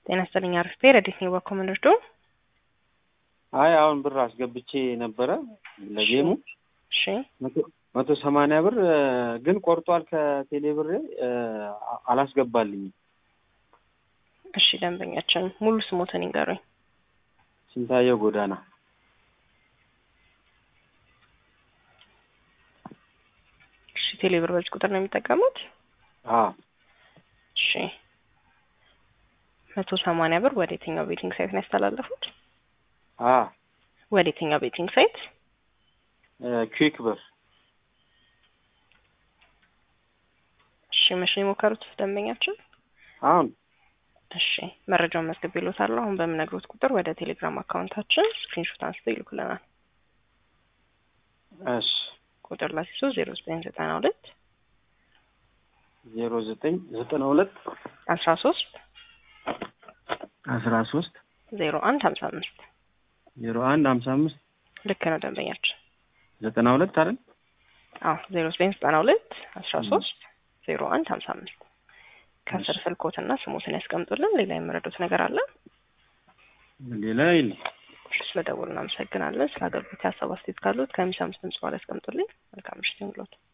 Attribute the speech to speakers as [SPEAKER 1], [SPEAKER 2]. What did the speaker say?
[SPEAKER 1] ጤና ይስጥልኝ። አርፌ ረዲት ነው በኮመንደርዶ
[SPEAKER 2] አይ አሁን ብር አስገብቼ ነበረ ለጌሙ
[SPEAKER 1] እሺ
[SPEAKER 2] መቶ ሰማንያ ብር ግን ቆርጧል ከቴሌ ብሬ አላስገባልኝም።
[SPEAKER 1] እሺ ደንበኛችን ሙሉ ስሞትን ይንገሩኝ።
[SPEAKER 2] ስንታየው ጎዳና
[SPEAKER 1] እሺ ቴሌ ብር በዚህ ቁጥር ነው የሚጠቀሙት?
[SPEAKER 2] አዎ
[SPEAKER 1] እሺ መቶ ሰማንያ ብር ወደ የትኛው ቤቲንግ ሳይት ነው ያስተላለፉት?
[SPEAKER 2] አዎ
[SPEAKER 1] ወደ የትኛው ቤቲንግ ሳይት?
[SPEAKER 2] ኩዊክ ብር
[SPEAKER 1] እሺ መቼ ነው የሞከሩት ደንበኛችን?
[SPEAKER 2] አሁን
[SPEAKER 1] እሺ መረጃውን መዝግቤልዎታለሁ። አሁን በምነግሮት ቁጥር ወደ ቴሌግራም አካውንታችን ስክሪንሾት አንስተው ይልኩልናል።
[SPEAKER 2] እሺ
[SPEAKER 1] ቁጥር ላሲሶ ዜሮ ዘጠኝ ዘጠና ሁለት
[SPEAKER 2] ዜሮ ዘጠኝ ዘጠና ሁለት
[SPEAKER 1] አስራ ሶስት
[SPEAKER 2] አስራ ሶስት
[SPEAKER 1] ዜሮ አንድ ሀምሳ አምስት
[SPEAKER 2] ዜሮ አንድ ሀምሳ አምስት
[SPEAKER 1] ልክ ነው ደንበኛችን።
[SPEAKER 2] ዘጠና ሁለት አይደል?
[SPEAKER 1] አዎ ዜሮ ዘጠኝ ዘጠና ሁለት አስራ ሶስት ዜሮ አንድ ሀምሳ አምስት ከስር ስልኮትና ስሞትን ያስቀምጡልን። ሌላ የምረዱት ነገር አለ?
[SPEAKER 2] ሌላ የለ።
[SPEAKER 1] ስለደወሉ እናመሰግናለን። ስለ አገልግሎት ሀሳብ አስተያየት ካሉት ከሚሰሙት ድምጽ በኋላ ያስቀምጡልኝ። መልካም ምሽት ይሁንልዎት።